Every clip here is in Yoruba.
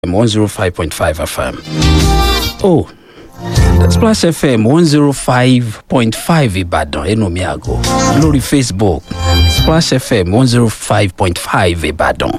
105.5 FM. Oh, Splash FM 105.5 Ìbàdàn ẹnu mi àgọ́ lórí Facebook Splash FM 105.5 Ìbàdàn.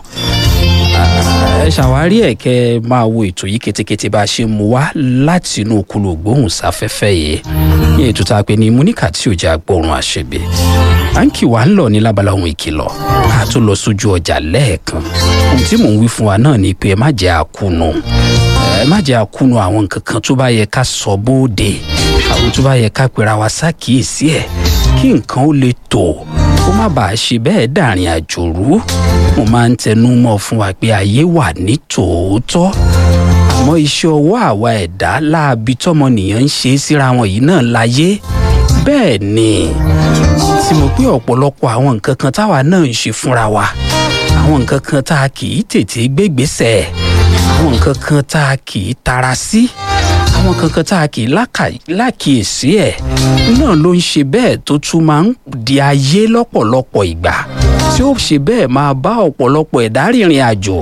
ẹ ṣàwárí ẹ̀ kẹ́ ẹ máa wo ètò yìí ketekete bá a ṣe mú wá láti inú kúlò gbóhùnsáfẹ́fẹ́ yìí ní ètò tá a pè ní múníkà tí ò jẹ́ agbóhùn àṣebè à ń kì wá ń lọ ní lábala ohun ìkìlọ̀ ká tó lọ sójú ọjà lẹ́ẹ̀kan ohun tí mò ń wí fún wa náà ni pé ẹ má jẹ́ àkúnú ẹ má jẹ́ àkúnú àwọn nǹkan kan tó bá yẹ ká sọ bóde àwọn tó bá yẹ ká pera wa ṣàkíyèsí ẹ̀ kí nǹkan ó lè tò kó má bàa ṣe bẹ́ẹ̀ dàrin àjò rú mo máa ń tẹnu mọ́ fún wa pé ayé wà ní tòótọ́ àmọ́ iṣẹ́ ọwọ́ àwa ẹ̀dá láabi tọmọnìyàn ń ṣe síra wọn yìí náà láyé bẹ́ẹ̀ ni tí mo pé ọ̀pọ̀lọpọ̀ àwọn nǹkan kan táwa náà ń ṣe fúnra wa àwọn nǹkan kan tá a kì í tètè gbégbèsè àwọn nǹkan kan tá a kì í tara sí àwọn nǹkan kan tá a kì í lákìyèsí ẹ̀ náà ló ń ṣe bẹ́ẹ̀ tó tún máa ń di ayé lọ́pọ̀lọpọ̀ ìgbà tí ó ṣe bẹ́ẹ̀ máa bá ọ̀pọ̀lọpọ̀ ẹ̀dá rìnrìn àjò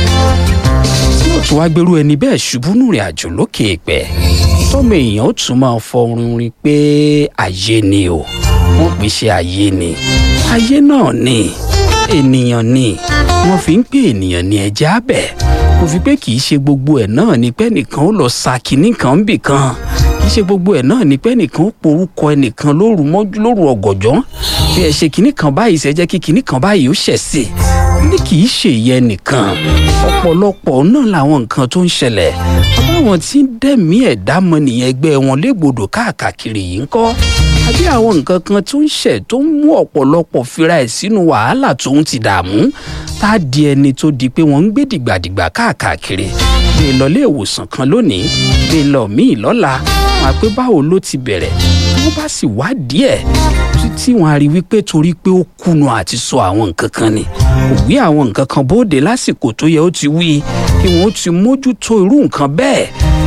tí ó tún wá gbèrú ẹni bẹ́ẹ̀ ṣubú nùrìn àjò lókè èèpẹ̀ tọ́mọ èèyàn ó tún máa fọrin rin pé ayé ni o wọ́n pè ṣe ayé ni ayé náà ni ènìyàn ni wọ́n fi ń pè ènìyàn ní ẹja abẹ kò fi pé kì í ṣe gbogbo ẹ̀ náà ni pé nìkan ó lọ sa kinní kan bì kan kì í ṣe gbogbo ẹ̀ náà ni pé nìkan ó porúkọ ẹnìkan lóru mọ́jú lóru ọ̀gọ̀jọ́ bí ẹ ṣe kinní kan báyìí ṣe jẹ́ kí kinní kan báyìí ó ṣẹ̀ sí ní kì í ṣe ìyẹn nìkan ọ̀pọ̀lọpọ̀ náà làwọn nǹkan tó ń ṣẹlẹ̀ àbáwọn tí ń dẹ̀mí ẹ̀dá mọ́nìyàn ẹgbẹ́ wọn légbodò káàkiri yìí ń kọ́ àbí àwọn nǹkan kan tó ń ṣẹ̀ tó ń mú ọ̀pọ̀lọpọ̀ fira ẹ̀ sínú wàhálà tó ń ti dààmú tá a di ẹni tó di pé wọ́n ń gbé dìgbàdìgbà káàkiri bí lọlé ìwòsàn kan lónìí bí lọ míì lọ́la wọn á pé báwo ló ti bẹ̀rẹ̀ wọ́n bá sì wá díẹ̀ tí wọ́n á rí wípé torí pé ó kùnà àti sọ àwọn nǹkan kan ni kò wí àwọn nǹkan kan bóde lásìkò tó yẹ ó ti wí kí wọ́n ó ti mójútó irú nǹkan bẹ́ẹ̀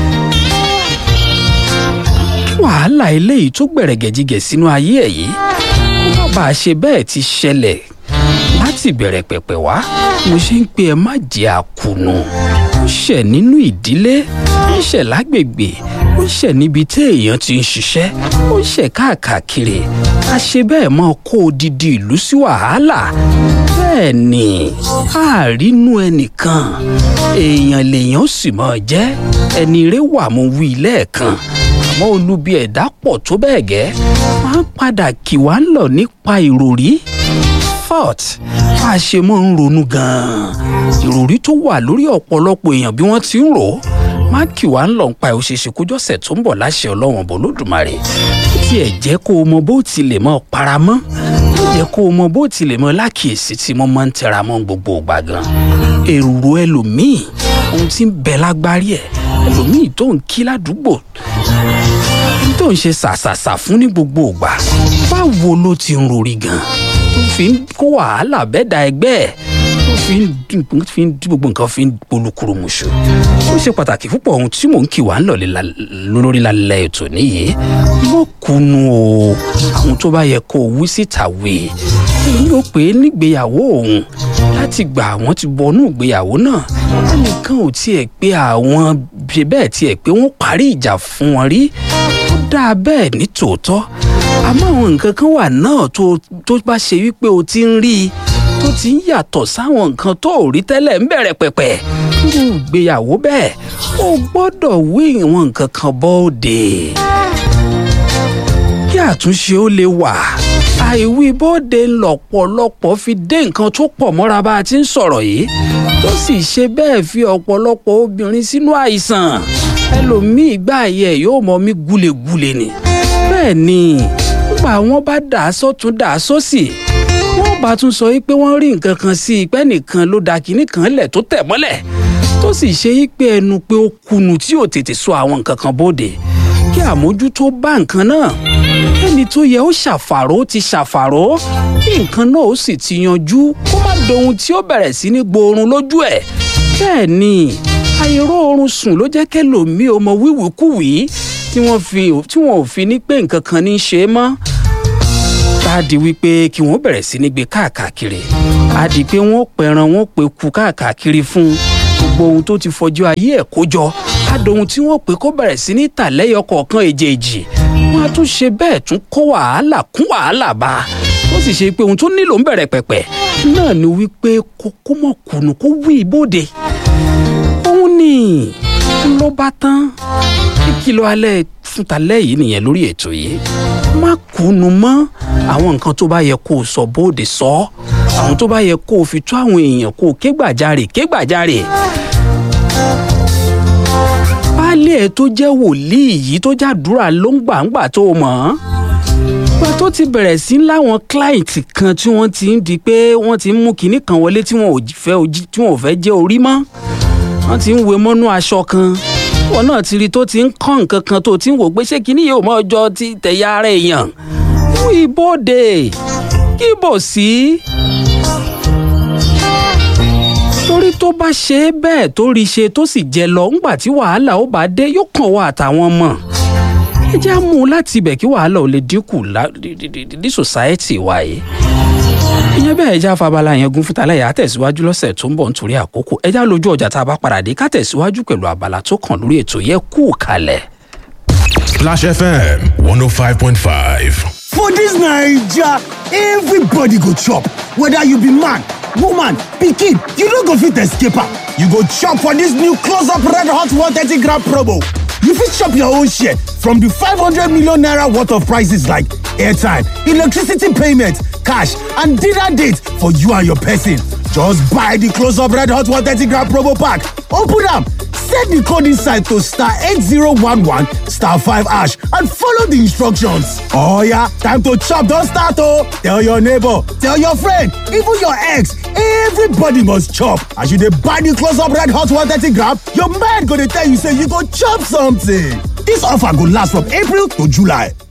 wàhálà eléyìí tó gbẹ̀rẹ̀gẹ̀jigẹ̀ sínú ayé ẹ̀ yìí kó má bàa ṣe bẹ́ẹ̀ ti ṣẹlẹ̀ láti bẹ̀rẹ̀ pẹ̀pẹ̀ wá mo ṣe ń pe ẹ má jẹ́ àkùnù ó ṣẹ̀ nínú ìdílé ó ṣẹ̀ lágbègbè ó ṣẹ̀ níbi tí èèyàn ti ń ṣiṣẹ́ ó ṣẹ̀ káàkiri a ṣe bẹ́ẹ̀ mọ́ kó odidi ìlú sí wàhálà bẹ́ẹ̀ ni àárínú ẹnìkan èèyàn lèèyàn ó sì mọ̀ jẹ́ ẹni rẹ̀ wà mo wí lẹ́ẹ̀kan àmọ́ olubi ẹ̀dá pọ̀ tó bẹ́ẹ̀ gẹ́ máa ń padà kì wá ń lọ nípa ìròrí fort bá a ṣe mọ́ ń ronú gan-an ìròrí tó wà lórí ọ̀pọ̀lọpọ̀ èèyàn bí wọ́n ti ń rò ó máa kì wá ń lọ nípa òṣèṣe kójọ́sẹ̀ tó ń bọ̀ láṣẹ ọlọ́wọ̀n bọ̀ lódùmarè tí ẹ̀ jẹ́ kó o mọ bó ti lè mọ paramọ́ ó jẹ́ kó o mọ bó ti lè mọ lákìyèsí tí mo máa ń tẹra mọ́ gbogbo ìgbà gan èrò ẹlòmíì ohun tí ń bẹ lágbárí ẹ̀ ẹlòmíì tó ń kí ládùúgbò tó ń ṣe ṣàṣàṣà fún ní gbogbo ìgbà báwo ló ti ń rori gan tó fi ń kó wàhálà bẹ́ẹ̀ da ẹgbẹ́ ẹ̀ tó fi ń fi ń gbogbo nǹkan fi ń polúkúrú muṣu ó ṣe pàtàkì púpọ̀ ohun tí mò ń kí wà ń lọ̀lẹ́ lórí lálẹ́ ètò nìyí mọ́ kunu o àwọn tó bá yẹ kó o wí síta wí èmi ò pé nígbéyàwó òun láti gbà àwọn ti bọnú ìgbéyàwó náà ẹnìkan ò tiẹ̀ pé àwọn bẹ́ẹ̀ tiẹ̀ pé wọ́n parí ìjà fún wọn rí ó dáa bẹ́ẹ̀ ní tòótọ́ àmọ́ àwọn nǹkan kan wà náà tó tó bá ṣe wípé o ti ń rí i tó ti ń yàtọ̀ sáwọn nǹkan tó ò rí tẹ́lẹ̀ ń bẹ̀rẹ̀ pẹ̀pẹ̀ nínú ìgbéyàwó bẹ́ẹ̀ o gbọ́dọ̀ wí ìwọ̀n nǹkan kan bọ́ọ̀dẹ̀ kí àtúnṣe ó lè wà àìwí bóde lọ̀pọ̀lọpọ̀ fi dé nǹkan tó pọ̀ mọ́ra bá a ti ń sọ̀rọ̀ yìí tó sì ṣe bẹ́ẹ̀ fi ọ̀pọ̀lọpọ̀ obìnrin sínú àìsàn ẹlòmíì gbà yẹ yóò mọ mí gúlegúle ni bẹ́ẹ̀ ni nígbà wọn bá dà á sọ́tún dà á sósì wọ́n bá tún sọ pé wọ́n rí nǹkan kan sí i pé nìkan ló da kinní kan lẹ̀ tó tẹ̀ mọ́lẹ̀ tó sì ṣe pé ẹnu pé ó kùnù tí ò tètè sọ àwọn nǹkan kan bóde kí àmójútó bá nǹkan náà ẹni tó yẹ ó ṣàfàró ti ṣàfàró kí nǹkan náà ó sì ti yanjú kó má dohun tí ó bẹ̀rẹ̀ sí ní gboorun lójú ẹ̀ bẹ́ẹ̀ ni àìró oorun sùn ló jẹ́ kẹlòmíì ọmọ wíwìkúwìí tí wọ́n fi tí wọ́n ò fi ní pé nǹkan kan ní í ṣe é mọ́ tá a di wípé kí wọ́n bẹ̀rẹ̀ sí ní gbé káàkiri a di pé wọ́n pẹran wọ́n pe ku káàkiri fún gbogbo ohun tó ti fọjú ayé ẹ̀ kó jọ adòhun tí wọ́n pè kó bẹ̀rẹ̀ sí ní tà lẹ́yọ kọ̀ọ̀kan èjèèjì wọ́n á tún ṣe bẹ́ẹ̀ tún kó wàhálà kún wàhálà bá a ó sì ṣe pé ohun tó nílò ń bẹ̀rẹ̀ pẹ̀pẹ̀ náà ni wípé kó kó mọ̀ kùnú kó wí ibodè òun ni ló bá tán ìkìlọ̀ alẹ́ fúntalẹ́ yìí nìyẹn lórí ètò yìí má kùnú mọ́ àwọn nǹkan tó bá yẹ kó o sọ bóde sọ ọ́ àwọn tó bá yẹ kó o fi tó àwọn èèyàn kó o ké gbàjarè ké gbàjarè baálé ẹ tó jẹ́ wòlíì yìí tó jàdúrà ló ń gbàǹgbà tó o mọ̀ ọ́n gba tó ti bẹ̀rẹ̀ sí láwọn client kan tí wọ́n ti ń di pé wọ́n ti ń mú kinní kan wọlé tí wọ́n ò fẹ́ ojí- tí wọ́n ò fẹ́ jẹ́ orí mọ́ wọ́n ti ń we mọ́nú aṣọ kan wọn náà ti rí tó ti ń kọ́ nǹkan kan tó ti ń wò pé ṣé kinní yìí ò mọ ọjọ́ ti tẹ̀yà ara èèyàn mú ibodè kí bò sí. torí tó bá ṣe é bẹ́ẹ̀ tó rí ṣe tó sì jẹ lọ ńgbà tí wàhálà ó bá dé yóò kàn wá àtàwọn ọmọ ẹ jẹ́ á mú un láti ibẹ̀ kí wàhálà ò lè dínkù lá- ní- ní- ní- ní society wa yìí ìyẹn bẹ́ẹ̀ ẹja fabala yẹn gun fúta lẹ́yìn àtẹ̀síwájú lọ́sẹ̀ tó ń bọ̀ nítorí àkókò ẹja lójú ọjà tá a bá padà dé ká tẹ̀síwájú pẹ̀lú abala tó kàn lórí ètò yẹ kú kalẹ̀. Splash FM 105.5. For this Naija, everybody go chop. Whether you be man, woman, pikin, you no go fit escape am. You go chop for this new close-up red hot 130 gram promo. You fit chop your own share from the 500 million naira worth of prices like airtime, electricity payment, cash, and dinner date for you and your person. Just buy the close-up red hot 130 gram promo pack. Open am. Set the code inside to star 8011 star 5 ash and follow the instructions. Oh yeah, time to chop, don't start oh. Tell your neighbor, tell your friend, even your ex, everybody must chop. As you dey buy the close up red hot 130 gram, your mind go dey tell you say you go chop something. This offer go last from April to July.